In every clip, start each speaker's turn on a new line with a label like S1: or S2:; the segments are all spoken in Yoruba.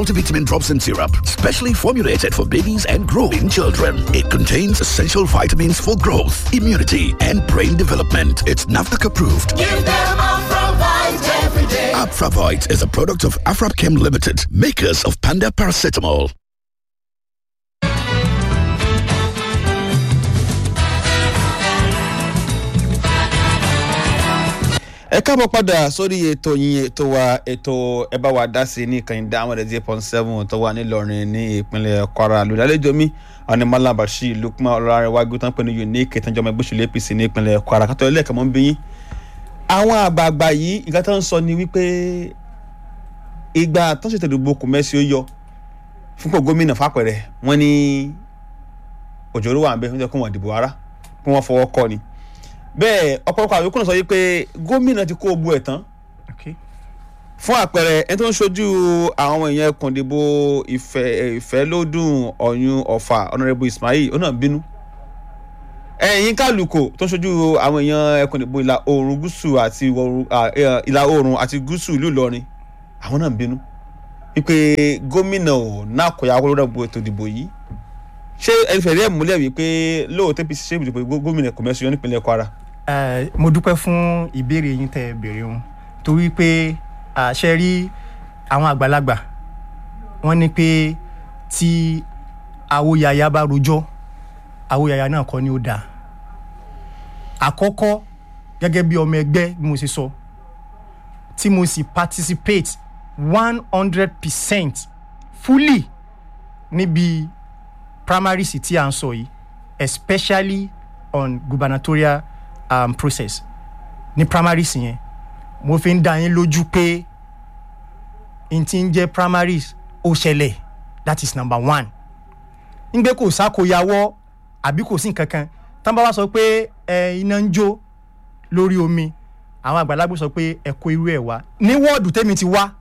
S1: Multivitamin drops and syrup, specially formulated for babies and growing children. It contains essential vitamins for growth, immunity, and brain development. It's NAFDAC approved.
S2: Give them Afravite every day.
S1: Afravite is a product of Afrapchem Limited, makers of Panda Paracetamol.
S3: ẹ káàbọ̀ padà sórí ètò yín ètò wa ètò ẹ bá wa dá sí ní ìkànnì dáhùn ẹ̀dẹ̀ zero point seven tó wà nílọrin ní ìpínlẹ̀ kwara lùdálẹ́jọ́ mi ọ̀nì malam bashir lukman ọlọ́runwájú tán pé ní unique ìtànjọmọ ẹgbẹ́ òṣèlú apc ní ìpínlẹ̀ kwara kátó ẹlẹ́ẹ̀kan mọ́ ń bí yín. àwọn àgbààgbà yìí nǹkan tó ń sọ ni wípé ìgbà tó ń ṣètò ìdìbò kò mẹ́sì ó yọ fúnpọ̀ gómìnà fàpẹ̀rẹ̀ wọ́n ní òjòrò wà ń bẹ́ wọ́n ti kó wọn dìbò ara kí wọ́n fọwọ́ kọ́ ni bẹ́ẹ̀ ọ̀pọ̀lọpọ̀ àwọn ìkùnà sọ yìí pé gómìnà ti kó o bu ẹ̀ tán fún àpẹẹrẹ ẹni tó ń ṣojú àwọn ọmọ èèyàn ẹkùn ìdìbò ìfẹ́ ìfẹ́lódùn ọ̀yún ọ̀fà ọ̀nàrẹ́bù ismail ó náà bínú ẹ̀yìn kálukò tó ń ṣojú àwọn èèyàn ẹkùn ìdìbò ìlà oòrùn gúúsù àti ìlà oòrùn àti gúúsù ìlú ìlọrin àwọn náà bínú wípé gómìnà ò náà kọ̀yà wọlé ètò ìdìbò yìí ṣé ẹni fẹ̀rí ẹ̀ múlẹ̀ wípé lóòótọ́ apc ṣe ìdìbò gómìnà kọ̀mẹ́sì yọ nípínlẹ̀ kwara.
S4: mo dúpẹ́ fún ìbéèrè yín tẹ́ ẹ béèrè wọn torí pé àṣẹ rí àwọn àgbàlagbà wọ́n ní pé tí awóyaya bá rojọ́ awóyaya náà kọ́ ni ó dáa àkọ́kọ́ gẹ́gẹ́ bí ọmọ ẹgbẹ́ bí mo ṣe sọ tí mo sì participate one hundred percent fully níbi primaries tí à ń sọ yìí especially on gubernatorial um, process ní primaries yẹn mo fi ń dá yín lójú pé n ti ń jẹ́ primaries ó ṣẹlẹ̀ that is number one ngbé kò sákòyàwọ́ àbí kò sí nǹkan kan tán bá wá sọ pé ẹ iná ń jó lórí omi àwọn àgbàlagbà sọ pé ẹ kó irú ẹ wá ní wọ́ọ̀dù tẹ́mi ti wá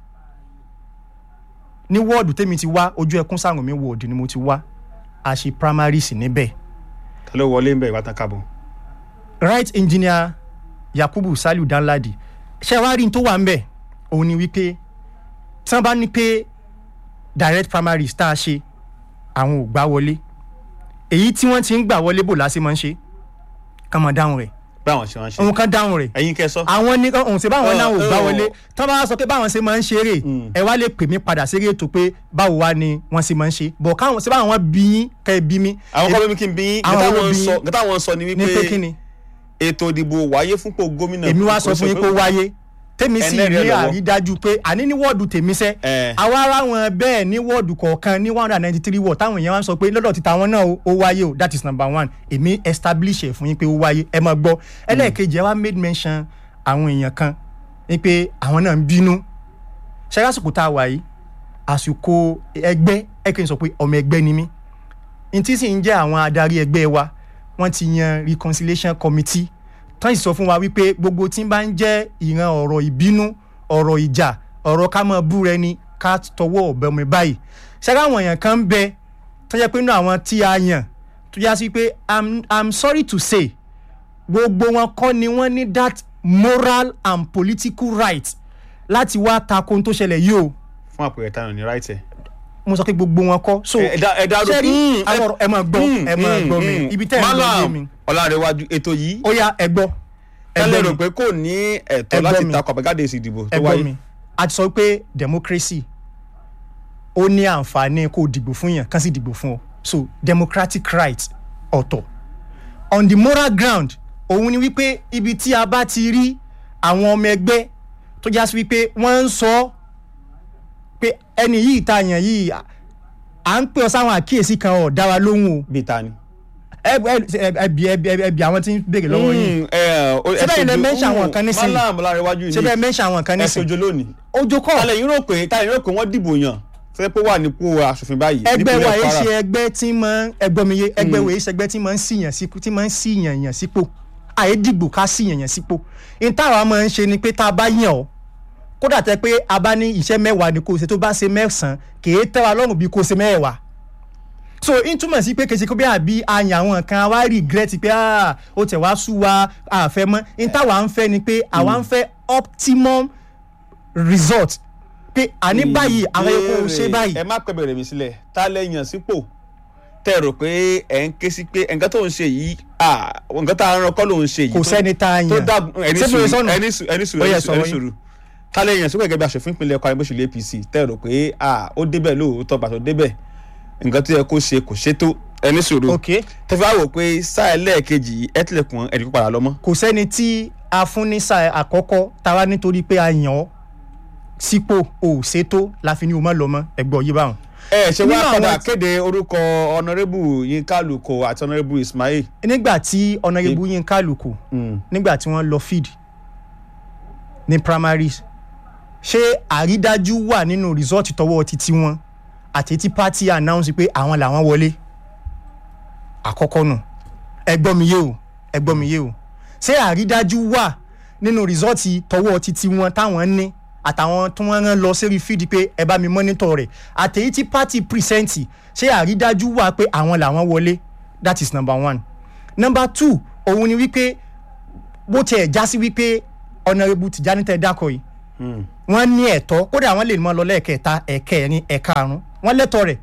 S4: ní wọ́ọ̀dù tẹ́mi ti wá ojú ẹkún sáwọn mi wọ́ọ̀dù ni mo ti wá a ṣe primaries níbẹ̀.
S3: ta ló wọlé ń bẹ̀ ìwà tán kábọ̀.
S4: right engineer yakubu saliu danladi ṣé wàá rí n tó wà ń bẹ̀ òun ni wípé tí wọ́n bá ní pé direct primaries tá a ṣe àwọn ò gbá wọlé èyí tí wọ́n ti ń gbà wọlé bò lásì máa ń ṣe kàn máa dáhùn rẹ̀
S3: báwọn ṣe wọn ṣe.
S4: òun kan dáhùn rẹ̀
S3: ẹ̀yin kẹ́ sọ.
S4: àwọn ní òun ṣe báwọn náà ò gbá
S3: Oh, oh.
S4: wọlé tí wọ́n bá sọ pé báwọn ṣe máa ń ṣeré ẹ wá lè pè mí padà sí ètò pé báwo wá ni wọ́n ṣe máa ń ṣe bọ̀ káwọn ṣe báwọn bí yín kẹ́ ẹ bí mi.
S3: àwọn kọ́ bí mi kí n bí yín
S4: Àwọn
S3: nǹkan
S4: ló
S3: táwọn ń
S4: bí
S3: sọ
S4: yín.
S3: nǹkan táwọn ń sọ ni
S4: ní pé kí
S3: wípé
S4: ni
S3: ètò ìdìbò wáyé fúnpọ̀ gómìnà.
S4: èmi wá sọ fún yín pé ó wáyé tèmi sì
S3: Ẹlẹ́rìí
S4: ní
S3: ọ̀dọ̀ wọn.
S4: àrídájú pé àní ní wọ́ọ̀dù tèmi sẹ́
S3: Eh.
S4: àwa ara wọn bẹ́ẹ̀ ní wọ́ọ̀dù kọ̀ọ̀kan ní one hundred and ninety three wọ́ọ̀ táwọn èèyàn wá ń sọ pé lọ́dọ̀ ti tàwọn náà ó- ó wáyé o that is number one èmi establish ẹ̀ fún yín pé ó wáyé ẹ máa gbọ́ ẹlẹ́ẹ̀kejì ẹ wá made mention àwọn èèyàn kan ní pé àwọn náà ń bínú ṣe lásìkò tá a wà yìí àsìkò ẹgbẹ́ ẹ kì í sọ pé ọmọ ẹgbẹ́ ni mí n tí sì ń jẹ́ àwọn adarí ẹgbẹ́ wa wọ́n ti yan reconciliation committee tán sì sọ fún wa wípé gbogbo tí ń bá ń jẹ́ ìran ọ̀rọ̀ ìbínú ọ̀rọ̀ ìjà ọ̀rọ̀ ká mọ̀ búra ẹni ká tọwọ́ ọ̀bẹ mi báyìí ṣẹ́ká àwọn èèyàn kan ń bẹ tó jẹ́ pé inú àwọn tí a yàn tó yá sí pé i'm i'm sorry to say gbogbo wọn kọ́ ni wọ́n ní that moral and political right láti wá tako ohun tó ṣẹlẹ̀ yìí o
S3: fún àpẹẹrẹ táwọn ní ráìtẹ̀.
S4: mo sọ pé gbogbo wọn kọ́ so
S3: ẹ dá- ẹ dá
S4: ṣé rí
S3: Mm,
S4: àwọn ọ̀rọ̀ ẹ máa gbọ́ ẹ máa gbọ́ mi ibi tẹ́ ẹ ń lọ yé mi
S3: ọ̀làrẹ̀wájú ètò yìí
S4: ó yá ẹ gbọ́ ẹ
S3: tẹ́lẹ̀
S4: gbọ́
S3: rò
S4: mi
S3: pé kò ní ẹ̀tọ́
S4: Ẹ gbọ́
S3: láti
S4: mi.
S3: takọ̀ àbẹ̀gáde èsì ìdìbò tó
S4: ẹ gbọ́
S3: wáyé.
S4: mi a ti sọ pé democracy ó ní àǹfààní kó o dìbò fún yàn kán sì dìbò fún ọ so democratic right ọ̀tọ̀ on the moral ground òun ni wípé ibi tí a bá ti rí àwọn ọmọ ẹgbẹ́ tó já sí wípé wọ́n ń sọ pé ẹni yìí ta yàn yìí à- à ń pè ọ sáwọn àkíyèsí kan ọ̀ dá wa lóhùn o
S3: bíi ta ni.
S4: ẹ ẹ ẹ bí ẹ bí ẹ bí àwọn tí ń béèrè lọ́wọ́ yìí
S3: Mm, ẹ, o- ẹ
S4: Síbẹ̀ ilẹ̀
S3: sojú-
S4: mention àwọn
S3: mm,
S4: kan nísìnyí.
S3: Malam ọ̀làrẹ̀wájú
S4: ṣé bẹ́ẹ̀ mẹ́ṣẹ̀ àwọn kan
S3: ẹ
S4: nísìnyí
S3: sojú lónìí.
S4: ojú kọ́
S3: tálẹ̀ yín rò pé tálẹ̀ yín rò pé wọ́n dìbò yàn fẹ́ pé wà nípò aṣòfin báyìí
S4: ẹgbẹ́
S3: nípínlẹ̀
S4: wa yìí
S3: Kwara.
S4: ṣe ẹgbẹ́ tí máa ń ẹgbọ́n mi yé ẹgbẹ́ wa yìí ṣe ẹgbẹ́ tí máa ń síyàn sípò tí máa ń síyàn yàn sípò àyè dìgbò ká síyàn yàn sípò n táwa máa ń ṣe ni pé tá a bá yàn ọ́ kódà tẹ pé a bá ní iṣẹ́ mẹ́wàá ni kò ṣe tó bá ṣe mẹ́sàn-án kì í tẹ́ wa lọ́rùn bí kò ṣe mẹ́wàá so n túmọ̀ sí pé kèsì kó bí àbí àyàn àwọn kan wá regret pé ah ó tẹ̀ wá sú wa àfẹ́ mọ́ n táwa ń fẹ́ ni pé àwa ń fẹ́ optimum result pé àní báyìí àwọn epo ò ṣe báyìí
S3: ẹ má pẹ́ bẹ̀rẹ̀ mi sílẹ̀ tá lẹ́yìn sípò tẹ́ ẹ rò pé ẹ̀ ń ké sí pé nǹkan tó ń ṣe yìí ah, nǹkan tá a rán kọ́ ló ń ṣe yìí
S4: kò
S3: tó-
S4: sẹ́ni tá a
S3: tó
S4: yàn
S3: dá ẹni
S4: Ṣé
S3: sùúrù
S4: bèrè sọ́nà?
S3: ẹni sùúrù ẹni sùúrù
S4: Ó yẹ
S3: ẹni
S4: sọ̀rọ̀
S3: sùúrù ẹni
S4: yín.
S3: sùúrù tálẹ̀ yẹn sókè gẹ́gẹ́ bí aṣòfin ìpínlẹ̀ Kwara bó ṣe lé APC tẹ́ ẹ rò pé ah, ó débẹ̀ lóòótọ́ gbà tó débẹ̀ nǹkan tó yẹ kó ṣe kò ṣe tó ẹni sùúrù
S4: ok
S3: tẹ́fẹ́ wá wò pé sáà ẹlẹ́ẹ̀kejì yìí ẹ tilẹ̀kùn ẹ̀dín kó padà lọ mọ́
S4: kò sẹ́ni tí a fún ní sáà àkọ́kọ́ táwa nítorí pé a yàn ọ́ sípò ò ṣètò la fi ní o má lọ mọ́ ẹgbọ́ yìí báwọn.
S3: ẹ ṣe
S4: Nínú
S3: wá
S4: àwọn
S3: padà
S4: tí-
S3: kéde orúkọ ọ̀nàrẹ́bù Yínká Àlùkò àti ọ̀nàrẹ́bù Ismail
S4: nígbà tí ọ̀nàrẹ́bù Yínká Àlùkò nígbà tí wọ́n lọ feed ní primaries ṣé àrídájú wà nínú result tọwọ́ títí wọn àti tí party announce pé àwọn làwọn wọlé àkọ́kọ́ nù ẹgbọ́n mi yé o ẹgbọ́n mi yé o ṣé àrídájú wà nínú result tọwọ́ títí wọn táwọn ní àtàwọn tí wọ́n rán lọ sérí feed pé ẹ bá mi monitor rẹ̀ àtẹ̀yí tí party present ṣé àrídájú wà pé àwọn làwọn wọlé that is number one number two òun ni wípé bó tiẹ̀ já sí wípé ọ̀nàrẹ́bù Tìjání tẹ́ dákọ̀ yìí wọ́n ní ẹ̀tọ́ kódà wọ́n lè mọ́ lọ lẹ́ẹ̀kẹta ẹ̀kẹrin ẹ̀karùn wọ́n lẹ́tọ̀ rẹ̀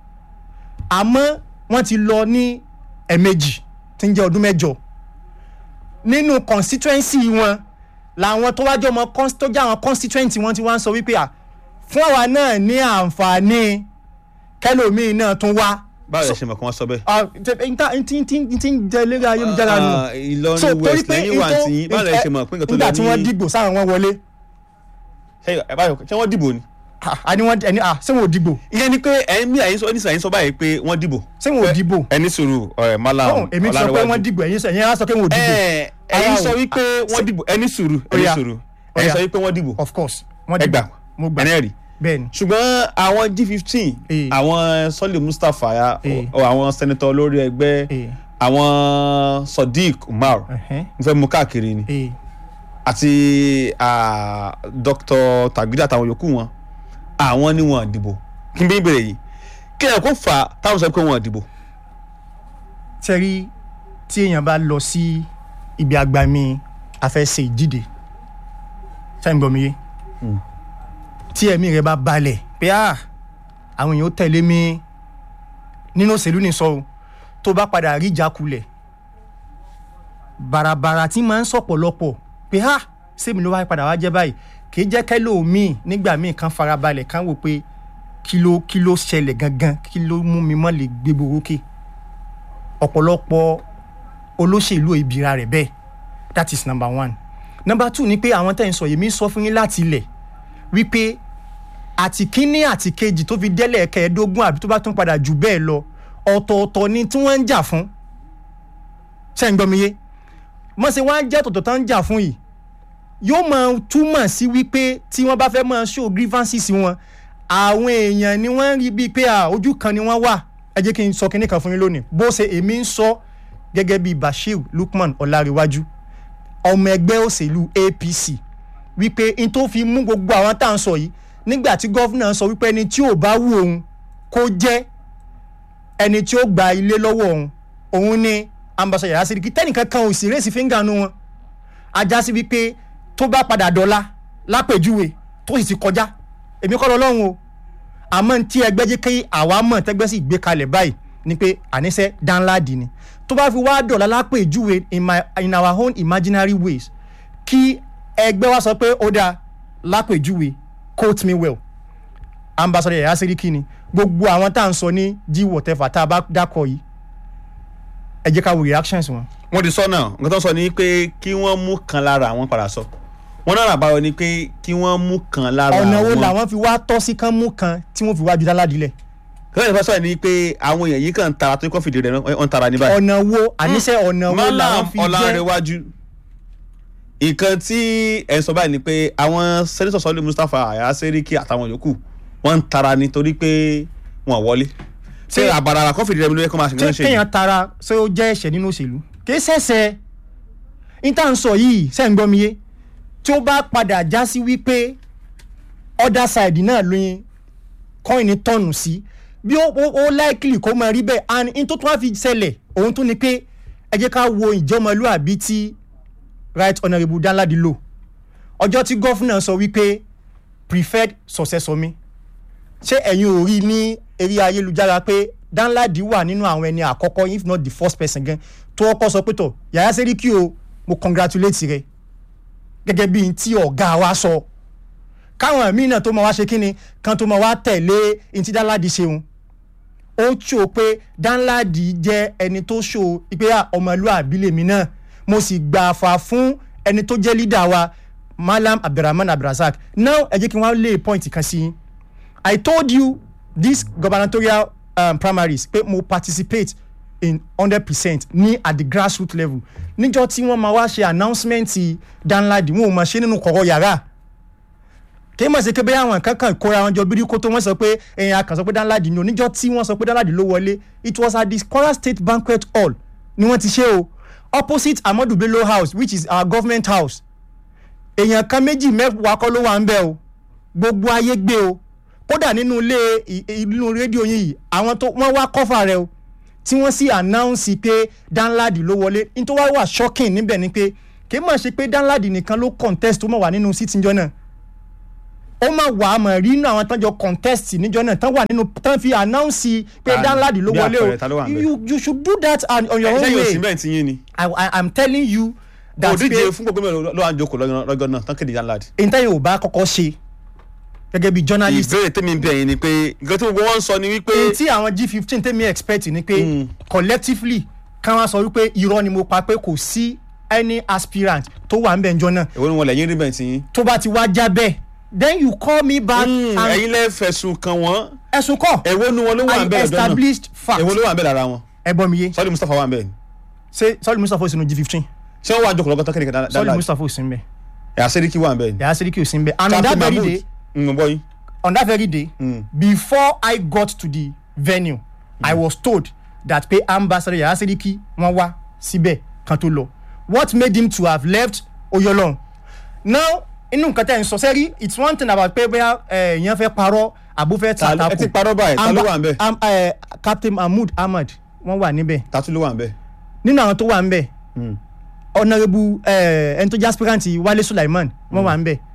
S4: àmọ́ wọ́n ti lọ ní ẹ̀ẹ̀mejì tí ń jẹ́ ọdún mẹ́jọ nínú constituency wọn làwọn tó wájú ọmọ cons- tó jẹ́ àwọn constituency wọn ti wá ń sọ wípé à fún àwa náà ní àǹfààní kẹlòmíì náà tún wá
S3: báwo lẹ ṣe mọ̀ kí wọ́n sọ bẹ́ẹ̀.
S4: Ah, tẹ- n ta- n ti n ti n ti ń jẹ lérí ayélujára nù
S3: Ah, Ìlọrin West lẹ́yìn wà tí báwo lẹ ṣe mọ̀ pé nǹkan tó lẹ
S4: nígbà tí wọ́n
S3: ní
S4: dìgbò sáwọn wọn wọlé
S3: ṣé ẹ báyọ̀ ṣé wọ́n dìbò ni.
S4: Ah, a ní wọ́n ẹni ah ṣé wọn ò dìgbò
S3: ìyẹn ni pé ẹ̀yin bí àyín sọ ẹni sàyín sọ báyìí pé wọ́n dìbò.
S4: ṣé wọn ò dìgbò
S3: ẹni sùúrù ọ̀rẹ́ mọ́lá
S4: Ọ̀hún, èmi sọ pé wọ́n dìgbò ẹ̀yin sọ ẹ̀yin á sọ pé wọn ò dìgbò
S3: ẹ ẹ̀yin
S4: Ara
S3: sọ
S4: o.
S3: wípé wọ́n dìbò ẹni sùúrù ẹni
S4: Ó yá.
S3: sùúrù
S4: Ó
S3: ẹ̀yin
S4: yá.
S3: sọ wípé wọ́n dìbò
S4: of course wọ́n
S3: ẹ
S4: dìgbò
S3: gbà
S4: mo gbà
S3: ẹni ẹ̀rí
S4: bẹ́ẹ̀ ni
S3: ṣùgbọ́n àwọn G15
S4: Eh.
S3: àwọn Sọ́lé Mustapha ya
S4: Eh.
S3: ọ- àwọn sẹ́nitọ́ olórí ẹgbẹ́
S4: Eh.
S3: àwọn Sodiq Umar
S4: Ẹ̀hẹ́n.
S3: n fẹ́ mú káàkiri ni
S4: Eh,
S3: àti ah, Dr. Tagida àtàwọn yòókù wọn àwọn ni wọn dìbò kí n bí bèrè yìí kí ẹ̀ kó fà á táwọn sọ pé wọn dìbò.
S4: tẹ́rí tí èèyàn bá lọ sí ibi agbami afẹ́sẹ̀ ìdíje ṣáà ń gbọ́ mi yé tí ẹ̀mí rẹ bá balẹ̀ pé ah àwọn èèyàn ó tẹ̀lé mi nínú òṣèlú ní sọ o tó bá padà rí ìjákulẹ̀ bàràbàrà tí máa ń sọ̀pọ̀lọpọ̀ pé ah sẹ́mi ló wá padà wá jẹ́ báyìí kì í jẹ́ kẹ́lòmíì nígbà míì kan farabalẹ̀ kan wò pé kí ló kí ló ṣẹlẹ̀ gangan kí ló mú mi mọ́ lè gbé borókè ọ̀pọ̀lọpọ̀ olóṣèlú ìbíra rẹ̀ bẹ́ẹ̀ that is number one number two ni pé àwọn tẹ̀ ń sọ yèmí sọ fún yín láti ilẹ̀ wípé àti kínní àti kejì tó fi délẹ̀ kẹẹ̀ẹ́dógún àbí tó bá tún padà jù bẹ́ẹ̀ lọ ọ̀tọ̀ọ̀tọ̀ ni tí wọ́n ń jà fún ṣé ń gbọ́ mi yé mọ̀ ṣe wọ́n á jẹ́ tọ̀tọ̀ tó ń jà fún yìí yóò máa túmọ̀ sí wípé tí wọ́n bá fẹ́ máa show grievances wọn àwọn èèyàn ni wọ́n ń rí bíi pé à, ojú kan ni wọ́n wà ẹ jẹ́ kí n sọ kinní kan fún yín lónìí bó ṣe èmi ń sọ gẹ́gẹ́ bíi Bashir Lukman Ọláréwájú ọmọ ẹgbẹ́ òṣèlú APC wípé n tó fi mú gbogbo àwọn tá à ń sọ yìí nígbà tí gọ́fúnà sọ wípé ẹni tí ò bá wù òun kó jẹ́ ẹni tí ó gba ilé lọ́wọ́ òun òun ni ambassador Yàyà Sẹ́ríkì tẹ́nìkan kan ò sì rèsì fíńgà nu wọn ajá sí wípé tó bá padà dọ́là lápèjúwe tó sì ti kọjá èmi kọ́ lọ́lọ́run o àmọ́ tí ẹgbẹ́ jẹ́ kí àwa mọ̀ tẹ́gbẹ́ sì gbé kalẹ̀ báyìí ni pé àníṣe dánláàdì ni tó bá fi wá dọ̀là lápèjúwe in, my, in our own imaginary ways kí ẹgbẹ́ wa sọ pé ó dáa lápèjúwe quote me well ambassador Yàyà Sẹ́ríkì ni gbogbo àwọn tá à ń sọ ní g whatever tá a bá dákọ̀ yìí ẹ jẹ́ ká wo reactions wọn.
S3: wọ́n ti sọ náà nǹkan tó ń sọ ni pé kí wọ́n mú kan lára àwọn padà sọ wọ́n náà àbáyọ ni pé kí wọ́n mú kan lára àwọn
S4: ọ̀nà wo làwọn fi wá tọ́ sí kán mú kan tí wọ́n fi wá ju dáládìlẹ̀
S3: kí wọ́n ti sọ ni pé àwọn èèyàn yìí kàn ń tara tó kọ́ fìdí rẹ̀ wọ́n ń tara ní báyìí.
S4: ọ̀nà wo àníṣe ọ̀nà wo làwọn
S3: Malam
S4: fi jẹ́
S3: Ọlárẹ̀wájú nǹkan tí ẹ̀ ń sọ báyìí ni pé àwọn sẹ́nitọ̀ Sọ́lé Mustapha Yàyà Sẹ́ríkì àtàwọn yòókù wọ́n ń tara nítorí pé wọ́n wọlé ṣé
S4: Ṣé-
S3: àbàràrà kọ́ fìdí rẹ̀ mi ló yẹ kó máa ṣe
S4: tí
S3: nǹkan ṣe yìí
S4: kéèyàn tara ṣé ó jẹ́ ẹ̀ṣẹ̀ nínú òṣèlú kì í ṣẹ̀ṣẹ̀ níta ń sọ yìí ṣe ń gbọ́ mi yé tí ó bá padà já sí wípé other side náà lóyin kọ́ìnì tọ̀nù sí bí ó ó ó likely kó máa rí bẹ́ẹ̀ and in tó tún wá fi ṣẹlẹ̀ òun tún ni pé ẹ jẹ́ ká wo ìjọmọlúàbí tí right honourable Danladi lò ọjọ́ tí gọ́fúnà sọ wípé preferred successor mi ṣé ẹ̀yin ò rí ní eré ayélujára pé danladi wà nínú àwọn ẹni àkọ́kọ́ if not the first person gan tó ọkọ sọ pé tọ̀ yàrá sẹ́ríkì o mo congratulate rẹ gẹ́gẹ́ bí n tí ọ̀gá wa sọ káwọn míì náà tó máa wá ṣe kínni kan tó máa wá tẹ̀lé n tí danladi ṣeun ó ṣó pé danladi jẹ́ ẹni tó ṣó pé à, ọmọlúàbí lèmi náà mo sì gbà fà fún ẹni tó jẹ́ leader wa malam abdulrahman abdulrasaq now ẹ jẹ́ kí wọ́n lé point kan sí i i told you this gubernatorial um, primaries pé mo participate in hundred percent ní at the grassroots level níjọ́ tí wọ́n máa wá ṣe announcement danladi wọn ò máa ṣe nínú kọ̀rọ̀ yàrá kí mọ̀ sí pé bẹ́ẹ̀ àwọn kankan kóra wọn jọ bírí kó tó wọ́n sọ pé ẹ̀yìn akàn sọ pé danladi ní oníjọ́ tí wọ́n sọ pé danladi ló wọlé it was at the kwara state banquet hall ni wọ́n ti ṣe o opposite amadu bello house which is our government house èèyàn kan méjì mẹ́wàá kọ́ ló wà ń bẹ̀ o gbogbo ayé gbé o kódà nínú ilé ì- inú rédíò yín yìí àwọn tó wọ́n wá kọ́fà rẹ o tí wọ́n sì announce pé danladi ló wọlé nítorí wá wà shocking níbẹ̀ ni pé kì í mọ̀ ṣe pé danladi nìkan ló contest tó mọ̀ wà nínú seat níjọ́ náà ó máa wà á mọ̀ rí inú àwọn tán jọ contest níjọ́ náà tán wà nínú tán fi announce pé
S3: Ta ni?
S4: danladi ló
S3: Bí
S4: wọlé
S3: àpẹẹrẹ, ta ló wà
S4: o
S3: ńbẹ̀?
S4: you you should do that on, on your own
S3: sẹ́yìn
S4: way
S3: òsì bẹ́ẹ̀ ti yín ni
S4: I, I, i'm telling you that
S3: òdíje
S4: pé
S3: fún gbogbo mẹ́rin ló wà ń jókòó lọ́gán- lọ́gán náà tán kéde danladi.
S4: intanet ò bá kọ́kọ́ ṣe gẹ́gẹ́ bí journalist
S3: ìbéèrè tèmi ń bẹ̀ yín ni pé nǹkan tí gbogbo wọn ń sọ ni wípé
S4: ohun tí àwọn g fifteen tèmi expect ni pé collectively ká wá sọ wípé irọ́ ni mo pa pé kò sí any aspirant tó wà ń bẹ̀ njọ́ náà
S3: èwo ni wọn lẹ́yìn rí bẹ́ẹ̀ ti yín.
S4: tó bá ti wá já bẹ́ẹ̀ then you call me back and
S3: ẹ̀yin lẹ́ fẹ̀sùn kan wọ́n
S4: ẹ̀sùn kọ́
S3: èwo ni wọn ló wà ń
S4: I
S3: bẹ̀ lọ́dọ̀ náà
S4: established fact
S3: èwo ló wà ń bẹ̀ lára wọn
S4: ẹ̀gbọ́n mi yé
S3: sọ́ọ́lì mustapha wà ń bẹ̀ ni
S4: ṣé sọ́ọ́lì mustapha òsínú g fifteen
S3: ṣé wọ́n wà ń jókòó lọ́gán tán kéde
S4: sọ́ọ́lì
S3: danladi
S4: mustapha òsín bẹ́ẹ̀
S3: ẹ̀yà sẹ́ríkì wà ń bẹ̀ ni.
S4: yàrá sẹ́ríkì òsín bẹ́ẹ̀ and on that
S3: Captain
S4: very
S3: Mahmood
S4: day
S3: ń bọ́ yín.
S4: on that very day
S3: Mm.
S4: before i got to the venue i was told that pé ambassador yàrá sẹ́ríkì wọ́n wá síbẹ̀ kan tó lọ what made him to have left oyolon now inú nǹkan tẹ́ ń sọ sẹ́rí it's one thing about pé bóyá ẹ̀, èèyàn fẹ́ parọ́ àbó fẹ́
S3: Ta-
S4: tàtàkù
S3: ẹ ti parọ́ báyìí, ta ló wà ń bẹ̀?
S4: Am- eh, captain mahmood ahmad wọ́n wà níbẹ̀
S3: tatu ló wà ń bẹ̀.
S4: nínú àwọn tó wà ń bẹ̀ honourable eh, ẹni tó jẹ́ aspirant wálé sulaiman wọ́n wà ń bẹ̀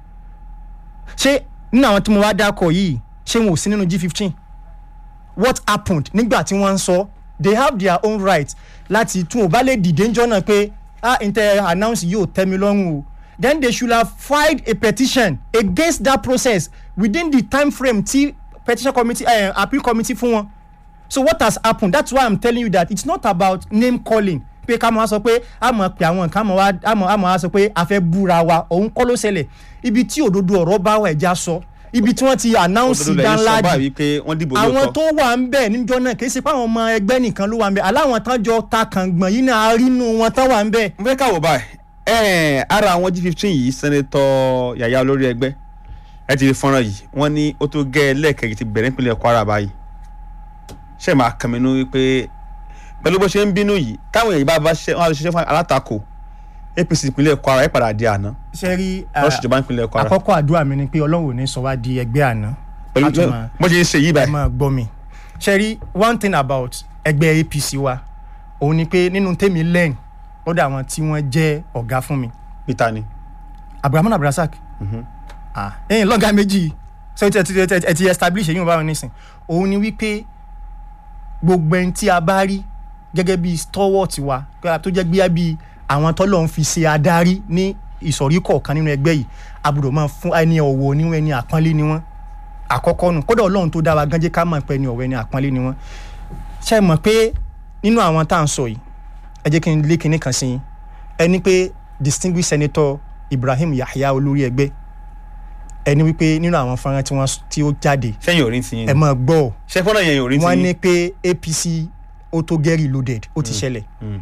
S4: ṣé nínú àwọn tí mo wá dákọ̀ yìí ṣé wọn ò sí nínú g fifteen what happened nígbà tí wọ́n ń sọ they have their own right láti tún ò bá lè dìde ńjọ́ náà pé ah inter announce yóò tẹ́ mi lọ́rùn o then they should have filed a petition against that process within the time frame tí petition committee uh, appeal committee fún wọn so what has happened that's why i'm telling you that it's not about name calling pé ká máa sọ pé a mọ̀ pé àwọn nǹkan wá a mọ̀ a mọ̀ á sọ pé a fẹ́ búra wa òun kọ́ ló ṣẹlẹ̀ ibi tí òdodo ọ̀rọ̀ bá wà ẹja sọ ibi tí wọ́n ti announce
S3: òdodo lẹ́yìn sọ
S4: danladi
S3: báyìí pé wọ́n dìbò
S4: àwọn
S3: lóòótọ́.
S4: tó wà ń bẹ̀ níjọ́ náà kì í ṣe pé àwọn ọmọ ẹgbẹ́ nìkan ló wà ń bẹ̀ aláwọn tán jọ ta kàngbọ̀n yìí náà rínú wọn tán wà ń bẹ̀.
S3: mo fẹ́ káwọ́ báyìí ẹ̀ẹ́n ara àwọn g fifteen yìí sẹ́nẹ́tọ̀ yàyà olórí ẹgbẹ́ ẹ ti rí fọ́nrán yìí wọ́n ní ó tó gẹ́ ẹlẹ́ẹ̀kejì ti bẹ̀rẹ̀ nípínlẹ̀ kwara báyìí ṣe máa kàn mí nú wípé pẹ̀lú bó ṣe ń bínú yìí táwọn èèyàn bá bá ṣiṣẹ́ wọn á lọ ṣiṣẹ́ fún alátakò apc ìpínlẹ̀ kwara ẹ̀ padà di àná
S4: ṣe rí
S3: wọ́n ṣèjọba ìpínlẹ̀ kwara
S4: àkọ́kọ́ àdúrà mi ni pé ọlọ́run ò ní sọ wá di ẹgbẹ́ àná
S3: pẹ̀lú
S4: a tún máa-
S3: bó ṣe ń ṣe yìí
S4: ẹ
S3: báyìí
S4: máa gbọ́ mi ṣe rí one thing about ẹgbẹ́ apc wa òun ni pé nínú tèmi lẹ́yìn lọ́dọ̀ àwọn tí wọ́n jẹ́ ọ̀gá fún mi
S3: peter ni
S4: abrahamu abdulrasaq ah ẹ̀yin lọ́gàá méjì so ẹ ti ẹ ti ẹ ti establish ẹ̀yin báwọn nísìn òun ni wípé gbogbo ẹni tí a bá rí gẹ́gẹ́ bí stalwart wa tó jẹ́ gbé bí àwọn tọ́lọ̀ ń fi ṣe adarí ní ìsọ̀rí kọ̀ọ̀kan nínú ẹgbẹ́ yìí àbúrò máa fún ẹni ọ̀wọ̀ níwọ̀n ẹni àpọ́nlé ni wọ́n àkọ́kọ́ nù kódà ọlọ́run tó dá wa gánjẹ́ ká mọ̀ pé ẹni ọ̀wọ̀ ẹni àpọ́nlé ni wọ́n ṣe é mọ̀ pé nínú àwọn tá à ń sọ yìí ẹ jẹ́ kí n lé kinní kan sí yín ẹni pé distinguished senator ibrahim yahya olórí ẹgbẹ́ ẹni wípé nínú àwọn fọ́nrán tí wọ́n tí ó jáde
S3: sẹ́yìn ò rí ti yín
S4: ẹ máa gbọ́ ọ
S3: ṣé fọ́nrán yẹn ò rí ti
S4: wọ́n
S3: yín
S4: ní pé apc ó tó get reloaded ó ti ṣẹlẹ̀
S3: mm.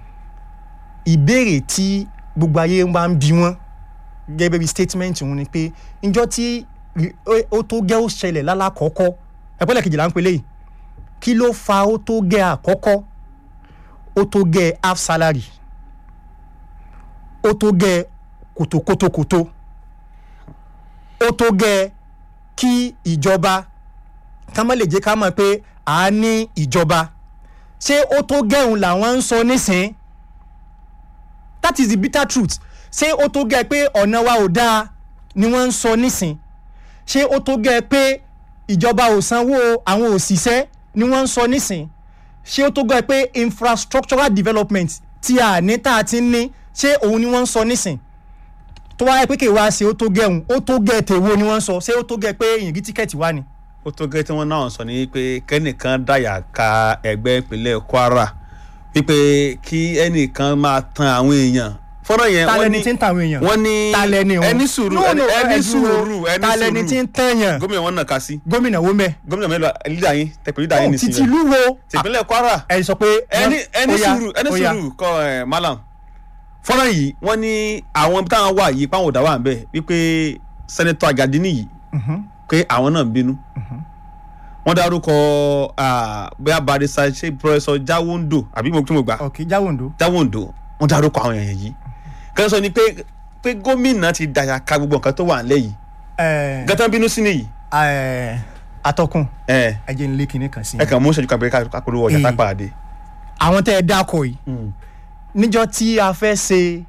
S4: ìbéèrè tí gbogbo ayé wa ń bi wọ́n gẹ́gẹ́ bí statement wọn ni pé njọ́ tí ri- ó- ó tó gẹ́ ó ṣẹlẹ̀ lálákọ̀ọ́kọ́ ẹ̀pẹ́lẹ̀ kejìlá ń pelé yìí kí ló fa ó tó gẹ́ àkọ́kọ́ ó tó gẹ́ half salary ó tó gẹ́ kòtòkòtòkòtò ó tó gẹ́ kí ìjọba ká má lè jẹ́ ká mọ̀ pé à á ní ìjọba ṣé ó tó gẹ́hùn làwọn ń sọ nísìnyí that is the bitter truth ṣé ó tó gẹ́ pé ọ̀nà wa ò dáa ni wọ́n ń sọ nísìn ṣé ó tó gẹ́ pé ìjọba ò sanwó àwọn òṣìṣẹ́ ni wọ́n ń sọ nísìn ṣé ó tó gẹ́ pé infrastructural development tí a ní tá a ti ń ní ṣé òun ni wọ́n ń sọ nísìn tó wáyé pé kí wá ṣe ó tó gẹ́ òun ó tó gẹ́ tèwo ni wọ́n ń sọ ṣé ó tó gẹ́ pé èyàn rí tíkẹ́ẹ̀tì wá ni.
S3: ó tó gẹ́ tí wọ́n náà sọ ní pé kẹ́nìkan dáyà ka ẹgbẹ́ ìpínlẹ̀ kwara wípé kí ẹnìkan máa tan àwọn èèyàn fọ́nrán yẹn
S4: ta
S3: wọ́n
S4: lẹni
S3: ní
S4: tí ń tàwọn èèyàn
S3: wọ́n ní
S4: ta lẹni wọn
S3: ẹni sùúrù
S4: No, no,
S3: ẹni- ẹni
S4: ẹ dúró.
S3: sùúrù ẹni
S4: ta lẹni tí ń tẹ̀yàn
S3: gómìnà wọn nàka sí
S4: gómìnà wo mẹ́
S3: gómìnà mélòó lídà yín tẹpẹ lídà yín
S4: títí
S3: nìsín
S4: ìlú wo
S3: tìpínlẹ̀ kwara
S4: ẹ sọ pé
S3: ẹni ẹni
S4: ó yá,
S3: sùúrù ẹni
S4: ó yá.
S3: sùúrù kọ ẹ malam fọ́nrán yìí wọ́n ní àwọn ibi táwọn wà yìí páwọn ọ̀dà wà ń bẹ̀ wípé sẹ́nẹ́tọ̀ àgàdínì yìí
S4: Mhm.
S3: pé àwọn náà ń bínú wọ́n dárúkọ ah, bóyá barisa ṣe pọfẹsọ jáwóńdò àbí mo tún mo gbà
S4: ọ̀kì jáwòǹdó
S3: jáwóńdò wọ́n dárúkọ àwọn èèyàn yìí kẹ́lẹ́ sọ ni pé pé gómìnà ti dàyà ka gbogbo nǹkan tó wà nílẹ̀ yìí
S4: ẹ
S3: gẹ́tàn bínú sí nìyí
S4: ẹ atọ́kùn
S3: ẹ
S4: ẹ jẹ́ n lé kinní kan sí
S3: ẹ
S4: i.
S3: kàn mú ìṣẹ́jú kan pé kápẹ́rẹ́ ọjà
S4: Eh.
S3: tá pàdé.
S4: àwọn tẹ́ ẹ dákọ̀ yìí níjọ́ tí a fẹ́ ṣe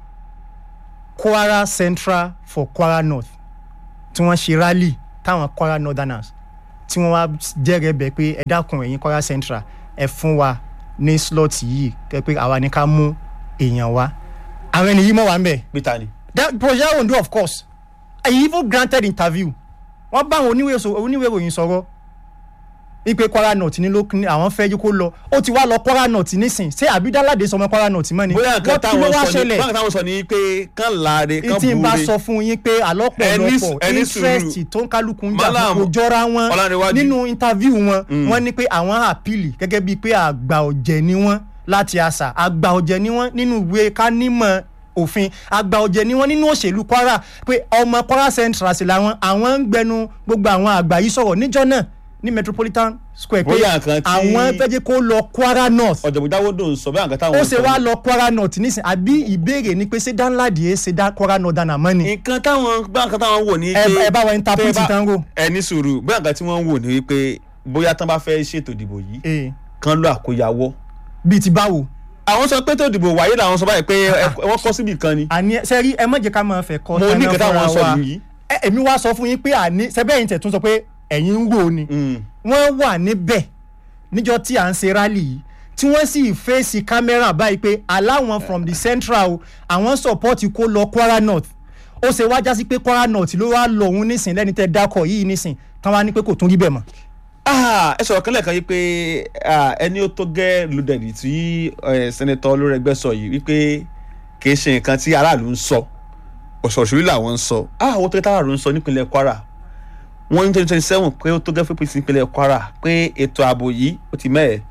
S4: kwara central for kwara north tí wọ́n ṣe rally táwọn kwara northerners tí wọ́n wá jẹ́rẹ̀ẹ́ bẹ̀ pé ẹ dákun ẹ̀yin kwara central ẹ fún wa ní slot yìí kẹ́ pé àwa ní ká mú èèyàn wá àwọn ènìyàn mọ̀ wá ń bẹ̀
S3: peter ni.
S4: that project ondo of course i even granted interview wọ́n bá àwọn oníwèé so- oníwèé ìròyìn sọ̀rọ̀ ipe kwara north ní ló ní àwọn fẹ́ yí kó lọ ó ti wá lọ kwara north nísìn ṣé àbídáládé sọmọ kwara north mọ́ ni
S3: bóyá nǹkan
S4: Wọ́n- kí ló
S3: táwọn
S4: wá
S3: sọ ni
S4: ṣẹlẹ̀?
S3: bóyá nǹkan táwọn sọ ni pé kán láre kán
S4: tí n bá
S3: búre
S4: sọ fún yín pé
S3: Ẹni-
S4: àlọ́pọ̀lọpọ̀
S3: ẹni
S4: interest
S3: sùúrù.
S4: tó ń kálukú ń jà
S3: Malam
S4: kò jọra wọn
S3: Ọlánrewájú.
S4: nínú interview wọn wọ́n ní pé àwọn àpìlì gẹ́gẹ́ bíi pé àgbà ọ̀jẹ̀ ni wọ́n láti àṣà àgbà ọ̀jẹ̀ ni wọ́n nínú ìwé kánímọ̀ òfin àgbà ọ̀jẹ̀ ni wọ́n nínú òṣèlú kwara pé ọmọ kwara central sí làwọn àwọn ń gbẹnu gbogbo àwọn àgbà yìí sọ̀rọ̀ níjọ́ náà ní metropolitan square pé
S3: Bóyá nǹkan tí-
S4: àwọn fẹ́ jẹ́ kó lọ kwara north
S3: ọ̀jọ̀gbọ́n jáwódò ń sọ bóyá nǹkan táwọn
S4: ó
S3: sọ
S4: ṣe wá
S3: ni-
S4: lọ kwara north nísìn àbí ìbéèrè ni pé ṣé danladi ẹ ṣe dá kwara northern àmọ́ ni
S3: nǹkan táwọn bóyá nǹkan táwọn wò ní
S4: ẹ
S3: pé
S4: ẹ bá wa interpret
S3: tẹ́ bá-
S4: tán wò.
S3: ẹ ní sùúrù bóyá nǹkan tí wọ́n ń wò ní wípé bóyá tán bá fẹ́ ṣètò ìdìbò yìí
S4: ee
S3: kán lọ àkóyawọ́
S4: bíi ti báwo.
S3: àwọn sọ pé tó ìdìbò wáyé làwọn sọ báyìí pé ẹ- wọ́n kọ́ síbì kan ni
S4: àní sẹ́rí ẹ má jẹ́ ká máa fẹ́ kọ́
S3: mo ní
S4: tán
S3: nǹkan
S4: náà
S3: táwọn
S4: fúnra
S3: sọ
S4: wa.
S3: nìyí.
S4: ẹ èmi wá sọ fún yín pé àní sẹ́bẹ̀yìn tẹ̀ tún sọ pé ẹ̀yin ń wò ni
S3: Mm.
S4: wọ́n wà níbẹ̀ níjọ́ tí à ń ṣe rally yìí tí wọ́n sì fèsì kámẹ́rà báyìí pé aláwọn from the central o àwọn support kó lọ kwara north ó ṣe wá jásí pé kwara north ló wá lọ òun nísìn lẹ́ni tẹ́ dákọ̀ yìí nísìn tán wá ní pé kò tún rí bẹ́ẹ̀ mọ́.
S3: Ah, ẹ sọ̀rọ̀ kan lẹ́ẹ̀kan yìí pé ah, ẹni ó tó gẹ́ ludẹ̀dì tí eh, sẹ́nẹ́tọ̀ olórẹ́gbẹ́ sọ yìí wípé kì í ṣe nǹkan tí aráàlú ń sọ òṣòṣòrí làwọn ń sọ Ah, àwọn tó gẹ́ táráàlú ń sọ nípínlẹ̀ Kwara wọ́n ní twenty twenty seven pé ó tó gẹ́ fún APC nípínlẹ̀ Kwara pé ètò ààbò yìí ó ti mẹ́ẹ̀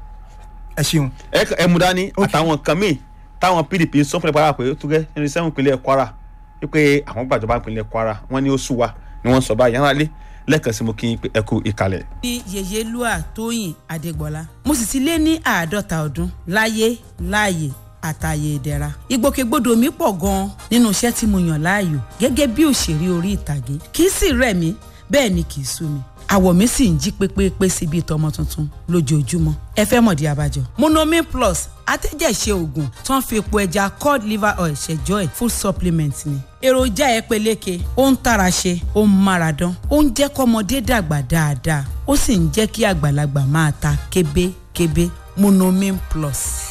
S4: ẹ ṣeun.
S3: ẹ ẹ mú dání àtàwọn nǹkan míì táwọn PDP ń sọ fún ìpínlẹ̀ Kwara pé ó tó gẹ́ twenty seven ìpínlẹ̀ Kwara wípé àwọn gbàjọba ìpínlẹ̀ Kwara wọ́n ní ó sú wa ni wọ́n sọ báyìí yàrá lé lẹ́ẹ̀kan sí mo kí n pé ẹ kú ìkàlẹ̀.
S5: ní yèyélúà tóyìn adégbọlá mo sì ti lé ní àádọ́ta ọdún láyé láàyè àtàyè ìdẹ̀ra ìgbòkègbodò mi pọ̀ gan-an nínú iṣẹ́ tí mo yàn láàyò gẹ́gẹ́ bí òṣèré orí ìtàgé kì í sì rẹ̀ mí bẹ́ẹ̀ ni kì í sú mi àwọ̀ mi sì ń jí pépépé sí bíi tọmọ tuntun lójoojúmọ́ ẹ fẹ́ mọ̀dí abájọ. monomin plus atẹ́jẹ̀ṣe oògùn tó ń fi epo ẹja cod liver oil ṣẹjọ́ ẹ̀ full supplement ni. èròjà ẹ peléke ó ń tara ṣe ó ń mára dán ó ń jẹ́ kọ́mọdé dàgbà dáadáa ó sì ń jẹ́ kí àgbàlagbà máa ta kébékébé monomin plus.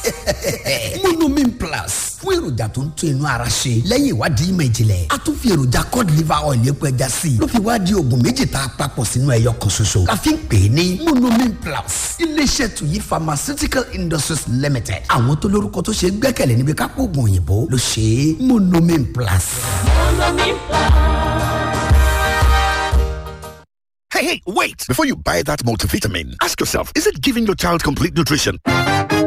S6: monomin plus fún èròjà tó ń tún inú ara ṣe lẹ́yìn ìwádìí ìmọ̀ ìjìnlẹ̀ a tún fi èròjà cod liver oil epo ẹja sí i ló fi wá di oògùn méjì tá a papọ̀ sínú ẹyọ kan ṣoṣo la fi ń pè é ní monomin plus iléeṣẹ́ tuyi pharmaceutical industries limited àwọn tó lórúkọ tó ṣe é gbẹ́kẹ̀lé níbi kápò oògùn òyìnbó ló ṣe é monomin plus.
S1: Hey, hey, wait! Before you buy that multivitamin, ask yourself, is it giving your child complete nutrition?